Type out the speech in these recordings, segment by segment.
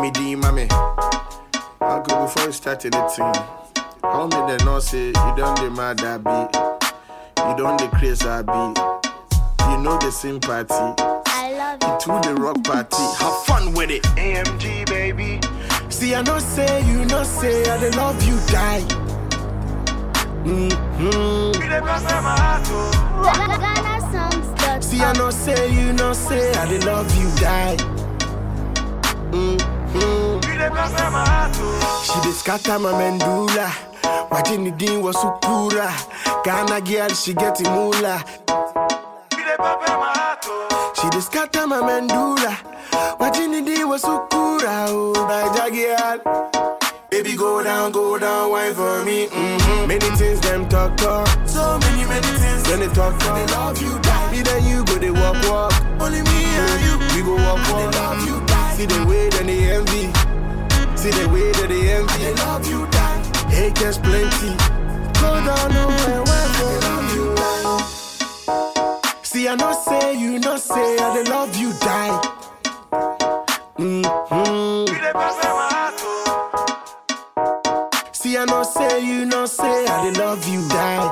me D, mommy. Uncle, before you started the thing, I want me to know say you don't the mad I be. You don't the craze I be. You know the sympathy. I love you. To the rock party. Have fun with it. AMG, baby. See, I know say you know say I dey love you die. Mm-hmm. Ghana songs. See, I know say you know say I dey love you die. Mm-hmm. She dey scatter my mandula. Watching the dean was sukura. Ghana girl, she get the moolah. She dey scatter my mandula. Watching the dean was sukura. Oh, my girl. Baby, go down, go down, wine for me. Mm-hmm. Many things them talk talk. So many, many things. When they talk talk, they love you, die. Me then you go, they walk walk. Only me and you. We go walk walk. They love you, die. See the way that they envy. See the way that they envy. They love you, die. Haters plenty. Go down, nowhere, wine for they love you, die. See, I know say you know say I they love you, die. Mm-hmm. See, I know say you know say I dey love you die.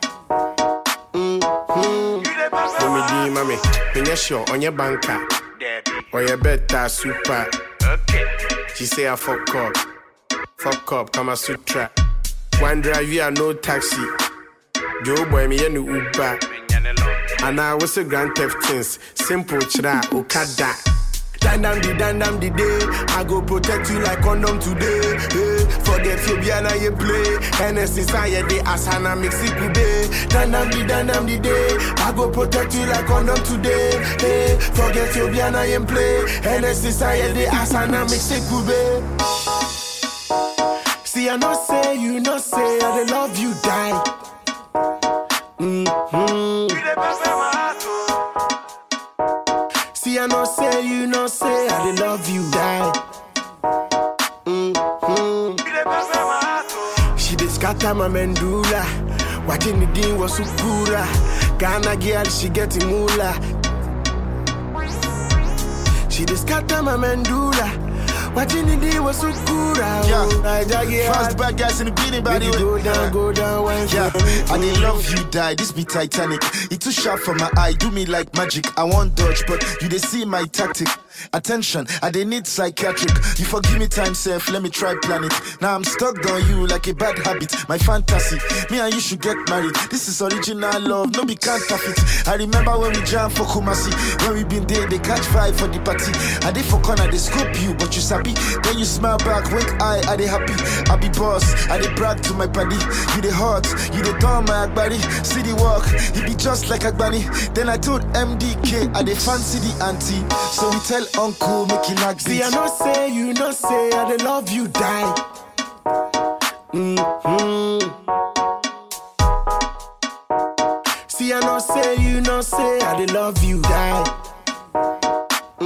Mm-hmm. Mommy D, mommy, penye sure on your banker. Or your better super. She say I fuck up. Fuck up, Kama Sutra. One drive, you are no taxi. Joe boy, me and Uber. And I was a grand theft things. Simple chra, Okada. Dan dam di dan dam di day. I go protect you like condom today. Hey, forget you be na you play. NS inside the asana mix it today. Dan dam di dan dam di day. I go protect you like condom today. Hey, forget you be na you play. NS inside the asana mix it today. See I know say you know say I dey love you die. Mm-hmm. See, I know say you know say I dey love you die. Mm-hmm. She dey scatter my mandula. Watching the dean was sukura. Ghana girl, she get the moolah. She dey scatter my mandula. Watching the dean was sukura. Yeah. Oh, Naija girl. Fast bad guys in the beating body. Baby, go down, go down, wine Yeah, for me. I did love you die. This be Titanic. It too sharp for my eye, do me like magic. I want dodge, but you they see my tactic. Attention, I they need psychiatric. You forgive me time, safe. Let me try plan it. Now I'm stuck on you like a bad habit. My fantasy, me and you should get married. This is original love, no be counterfeit. I remember when we jam for Kumasi. When we been there, they catch vibe for the party. I did for corner, they scope you, but you sabi. Then you smile back, wink eye, I they happy. I be boss, I they brag to my body. You the hot, you the dumb, my agbari. See the walk, he be just like Agbani. Then I told MDK, I they fancy the auntie. So we tell uncle, make him knock See, I know say you know say I dey love you die. Mm-hmm. See, I know say you know say I dey love you die.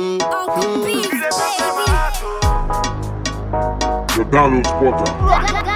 Uncle Beats, baby. The download spotter. Ghana